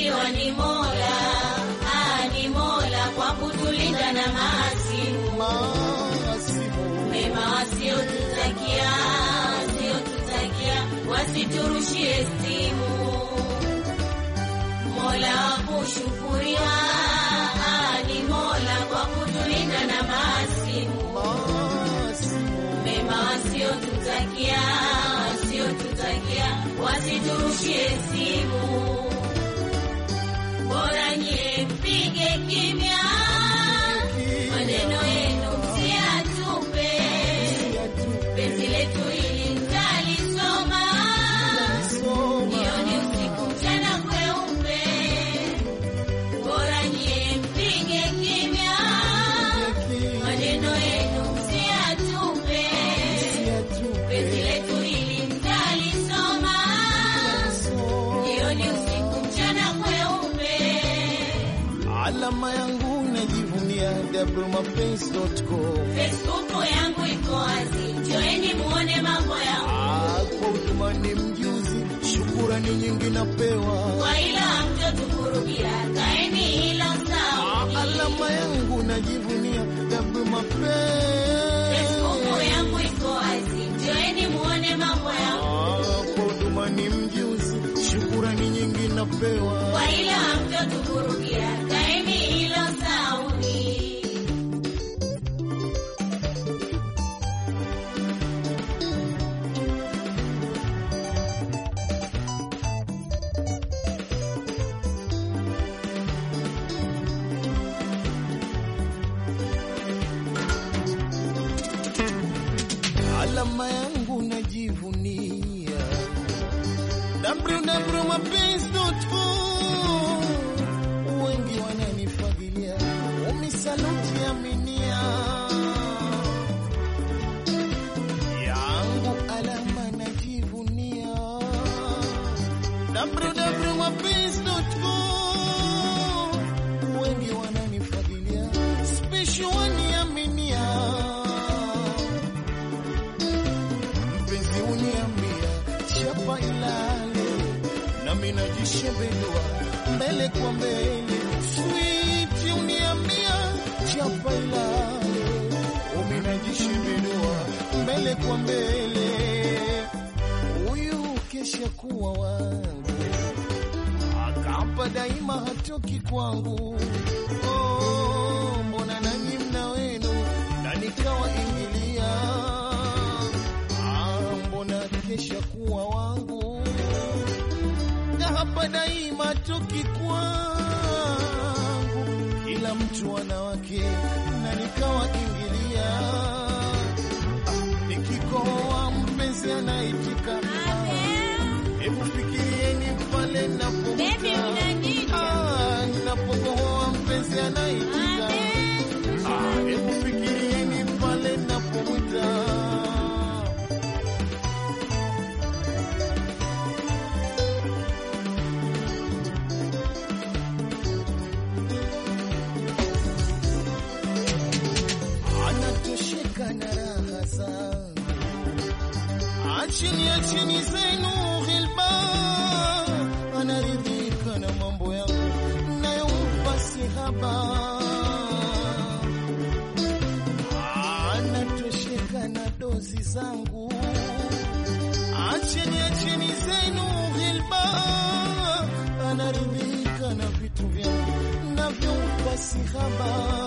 kushukuriwa ni Mola, ah, ni Mola kwa kutulinda na maasimu Maasimu mema wasiotutakia, wasiotutakia wasiturushie stimu. Mola wa kushukuriwa, ah, ni Mola kwa kutulinda na maasimu Maasimu mema wasiotutakia, wasiotutakia wasiturushie simu. Bora nyie mpige kimya, maneno yenu msiyatupe. Penzi letu hili mtalisoma, jioni, usiku, mchana kweupe. Bora nyie mpige kimya, maneno yenu msiyatupe. Penzi letu hili mtalisoma, jioni, usiku, mchana kweupe. Alama yangu najivunia wmapenzi.com. Facebook yangu iko wazi, njoeni muone mambo yangu. Ah, kwa huduma ni mjuzi, shukurani nyingi napewa. Kwa ila hamtotukurudia, kaeni hilo sawa. Alama yangu najivunia Facebook wmapenzi. yangu iko wazi, njoeni muone mambo yangu. Ah, kwa huduma ni mjuzi, shukurani nyingi napewa. Kwa ila hamtotukurudia, kaeni hilo sauni. alama yangu najivunia www.mapenzi.com. wengi wananifagilia umisaluti aminia yangu alama najivunia www.mapenzi.com. wengi wananifagilia special waniaminia mpenzi uniambia chapa ilale nami najishembelua mbele kwa mbele switi uniambia chapa ilale umi najishembelua mbele kwa mbele huyu kesha kuwa wangu akapa daima hatoki kwangu oh, mbona nanyi mna wenu na nikawa ingilia Ah, mbona kesha kuwa wangu na hapa daima toki kwangu kila mtu ana wake na nikawa ingilia ah, nikikoa mpenzi anaitika hebu fikirieni pale Baby, napomuta unaniita. Ah, ninapokohoa mpenzi anaitika Ah, hebu fikirieni pale napomwita anatosheka na raha zangu achini achini zenu ghilba anaridhika na mambo yangu nayompa sihaba anatosheka na dozi zangu acheni acheni zenu ghilba anaridhika na vitu vyangu navyompa sihaba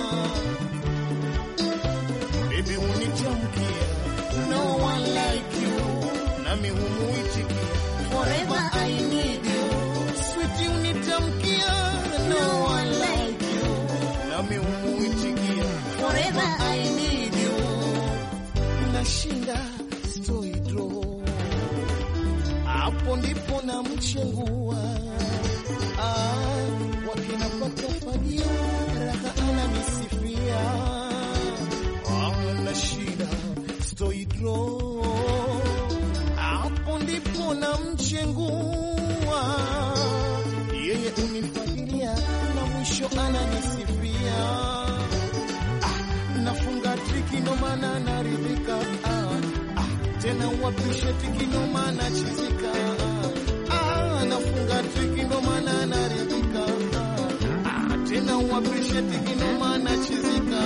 Baby unitamkia no one like you nami humuitikia forever I need you sweetie unitamkia no one like you nami humuitikia forever I need you nashinda stoi draw hapo ndipo namchengua ah, wakinapata fagio raha ananisifia ah, na shida stoi draw hapo ndipo namchengua yeye unifagilia na mwisho ananisifia ah, nafunga triki ndo maana naridhika ah, ah, tena wapishe tiki ndo maana chizika ah, nafunga triki ndo maana naridhika appreciate kinoma na chizika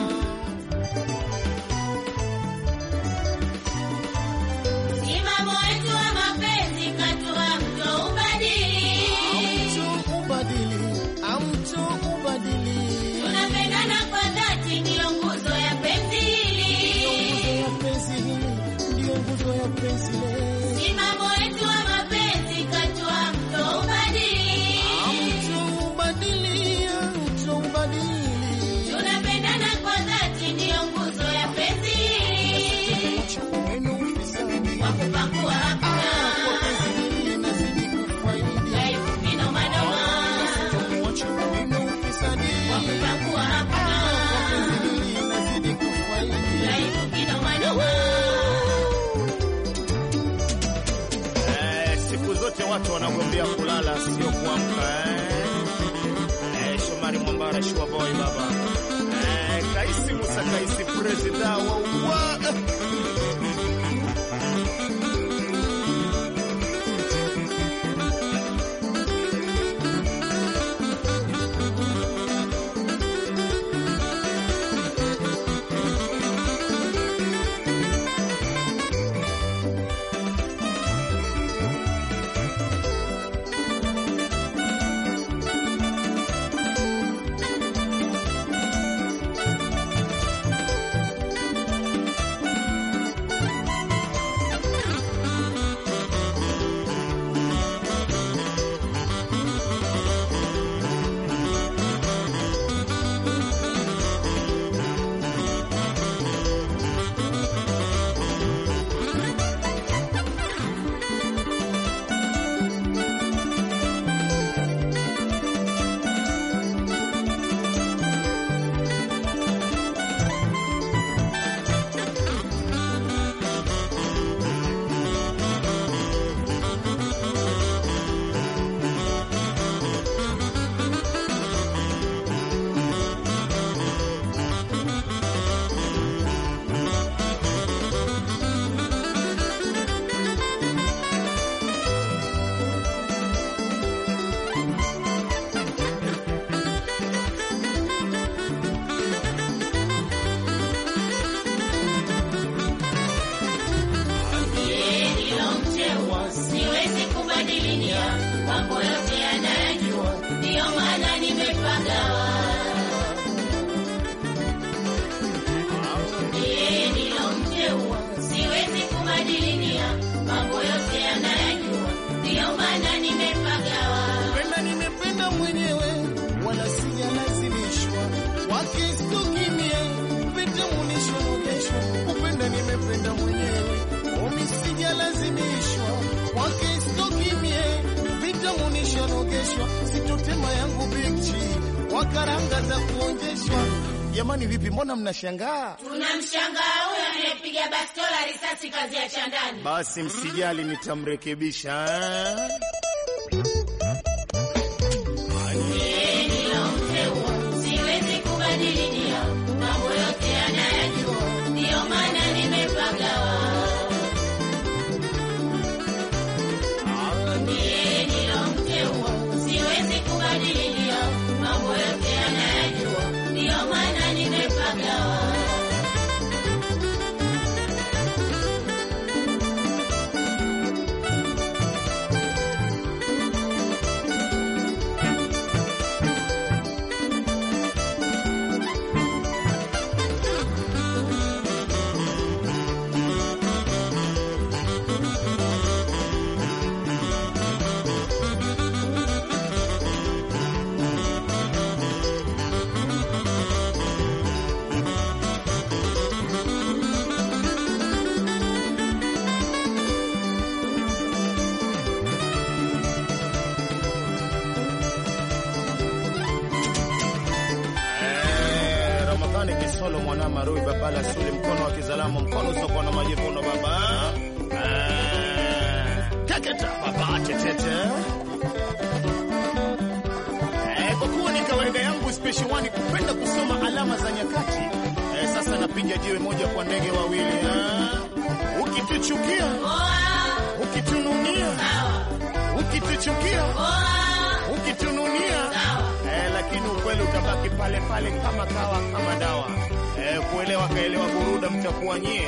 Simamo wetu wa mapenzi katua mto ubadili. Amtu ubadili, amtu ubadili. Tunapendana kwa dhati, ndiyo nguzo ya penzi hili. Nguzo ya penzi hili, ndiyo nguzo ya penzi le. Simamo wetu wa mapenzi katua mto ubadili. Amtu ubadili, amtu ubadili. Tunapendana kwa dhati, ndiyo nguzo ya penzi hili. Wenu ufisadi. Wa kupakua Ah, kwa hakuna. penzi hili nazidi kufaidi. Dhaifu kinoma noma. Mwache wenu ufisadi. Wa kupakua Ah, kwa hakuna. penzi hili nazidi kufaidi. Dhaifu kinoma noma. Eh, siku zote watu wanagombea kulala sio kuamka eh. Eh, Shomari Mwambara Shua Boy baba eh, Kaisi Musa Kaisi president wa wa Yeye nilomteua, siwezi kubadilia mambo yote yanayajua, ndiyo maana nimepagawa. Yeye nilomteua, siwezi kubadilia mambo yote yanayajua, ndiyo maana nimepagawa. Penda nimependa mwenyewe wala sijalazimishwa, wakistukimie vitamunishwa nogeshwa. Kupenda nimependa mwenyewe omi sijalazimishwa, wakistukimie vitamunishwa nogeshwa. Sitotema yangu bichi kwa karanga za kuonjeshwa. Jamani, vipi? Mbona mnashangaa? Tunamshangaa huyo anayepiga bastola risasi kazi ya chandani. basi msijali nitamrekebisha eh. Yeye nilomteua, siwezi kubadilia mambo yote yanayajua, ndiyo maana nimepagawa. Yeye nilomteua, siwezi kubadilia mambo yote yanayajua, ndiyo maana nimepagawa. Eh, Ramadhani Kisolo mwana Marui Babala Suli mkono wa kizalamu mkono soko na majivuno baba eh, Teketa baba tetete eh, kwa kuwa ni kawaida yangu special one kupenda kusoma alama za nyakati eh, sasa napiga jiwe moja kwa ndege wawili eh. Ukituchukia Poa, ukitununia sawa. ukituchukia Poa, ukitununia sawa. eh, lakini lakini ukweli utabaki pale pale kama kawa kama dawa. Eh, kuelewa kaelewa buruda mtakuwa nyie.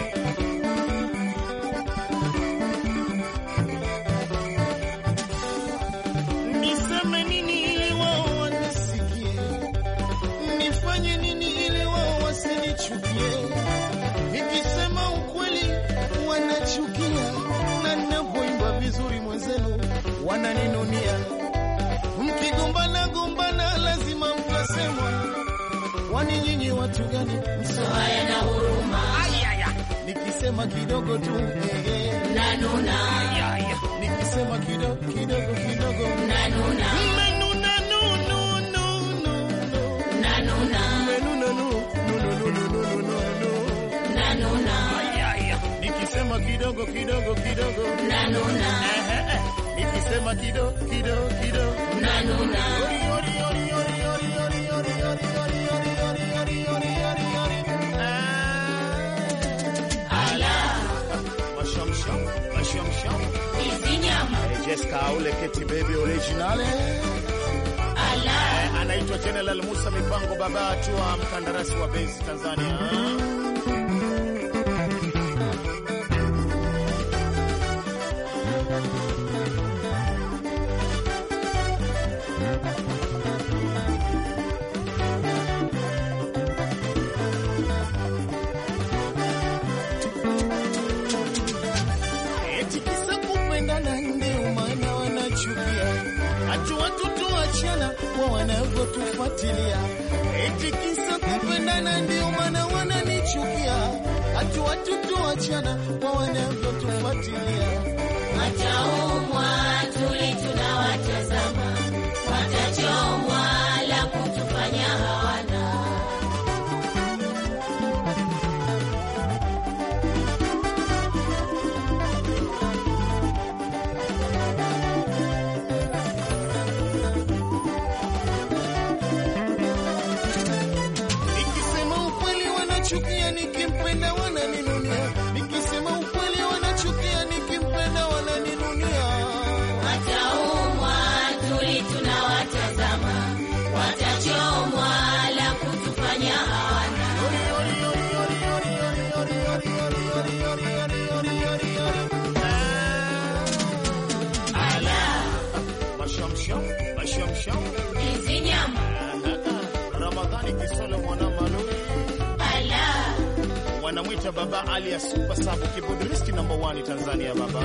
Niseme nini ili wao wanisikie? Nifanye nini ili wao wasinichukie? Nikisema ukweli wanachukia, na ninapoimba vizuri mwenzenu wananinunia. Mkigombana gombana, lazima mtasemwa. Wani nyinyi watu gani? haya na huruma Nikisema kidogo tu eh, eh. nanuna Nikisema kidogo kidogo kidogo nanuna Mmenuna, nu, nu, nu, nu, nu. nanuna Mmenuna, nu, nu, nu, nu, nu, nu, nu, nu. nanuna Nikisema kidogo kidogo kidogo nanuna Eh, eh, eh. Nikisema kidogo kidogo kidogo nanuna Ori, ori, ori, ori, ori, ori, ori, ori, ori, ori, ori, ori, ori, ori, ori. ala Mashamsham, mashamsham. hizi nyama Eh, Jessica Aule Keti Baby originale. ala Eh, anaitwa General Musa Mipango baba atua mkandarasi wa base Tanzania. Eti kisa kupendana ndio maana wanachukia, hatu watu tuachana kwa wanavyotufuatilia. Eti kisa kupendana ndio maana wananichukia, hatu watu tuachana kwa wanavyotufuatilia. wataumwa tuli tunawatazama watachomwa la kutufanya hawana Nikisema ukweli wanachukia, nikimpenda wananinunia. Nikisema ukweli wanachukia, nikimpenda wananinunia. wataumwa tuli tunawatazama watachomwa la kutufanya hawana ala Mashamsham, mashamsham. hizi nyama Ramadhani Kisolo mwana malori ala wanamwita baba Ali ya super sabu kibudristi number 1 Tanzania baba.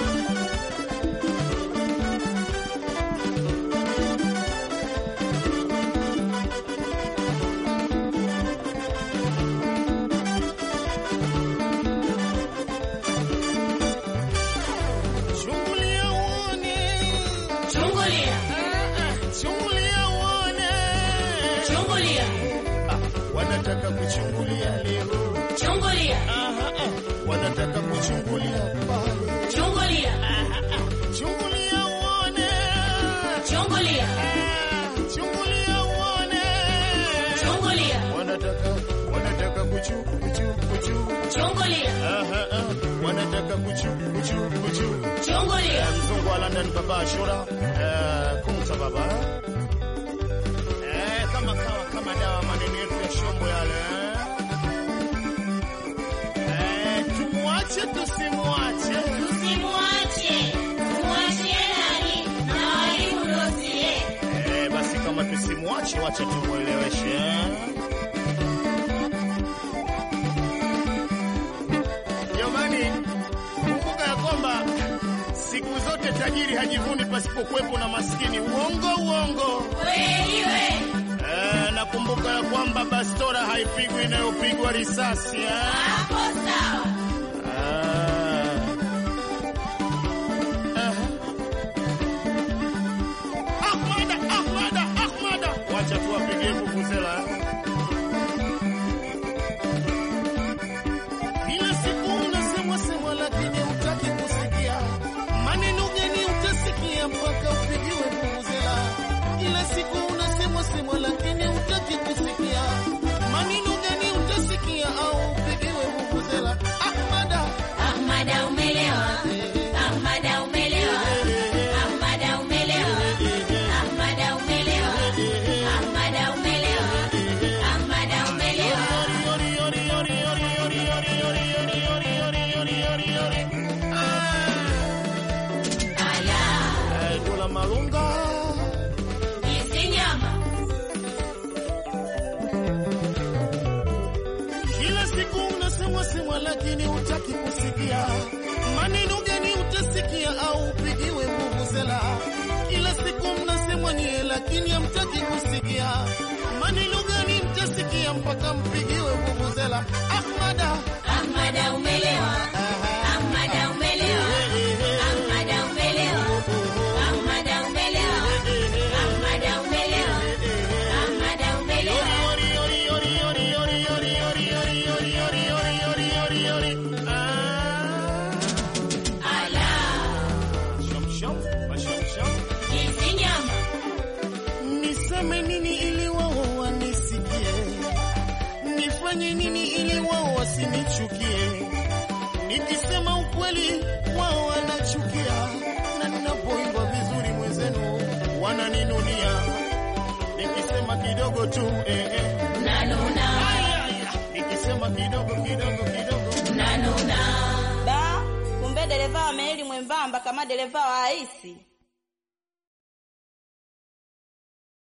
Chungulia uone, chungulia chungulia uone. chungulia Wanataka kuchungulia leo. chungulia Aha, ah. Wanataka kuchungulia pale. chungulia Chungulia uone, chungulia chungulia uone. chungulia Wanataka wanataka kuchu kuchu kuchu. chungulia Aha, ah. Wanataka kuchu kuchu kuchu. chungulia Mzungu wa London baba Ashura. Eh, kumta baba. Eh, kama kawa kama dawa maneno yetu ya shombo yale. eh. Eh, tumwache tusimwache. Usimwache, muachie nani na walimu dosie. Eh, basi kama tusimwache, wacha tumweleweshe. Jamani, kumbuka ya kwamba siku zote tajiri hajivuni pasipokuwepo na maskini. Uongo uongo. Kweli we, Eh, nakumbuka ya kwamba bastora haipigwi inayopigwa risasi eh? hapo sawa. Ah. Aha. Ahmada, Ahmada, Ahmada. Wacha tuwapigie vuvuzela. Kila siku unasemwa semwa, lakini hutaki kusikia. Maneno gani utasikia mpaka upigiwe vuvuzela? Kila siku unasemwa semwa, lakini hutaki kusikia. Maneno gani utasikia au upigiwe vuvuzela? unasemwa lakini hutaki kusikia. Maneno gani utasikia au upigiwe vuvuzela? Kila siku mnasemwa nyie, lakini hamtaki kusikia. Maneno gani mtasikia mpaka mpigiwe vuvuzela? Ahmada, Ahmada umelewa, Ahmada umelewa, Ahmada umelewa, Ahmada umelewa, Ahmada umelewa, Ahmada umelewa. Ala, hizi nyama niseme nini ili wao wanisikie? Nifanye nini ili wao wasinichukie? Nikisema ukweli wao wanachukia, na ninapoimba vizuri mwenzenu wananinunia. Nikisema kidogo tu eh, eh. nanuna, Aya, aya. Nikisema kidogo kidogo kidogo nanuna. Da, kumbe dereva wa meli mwembamba kama dereva wa aisi.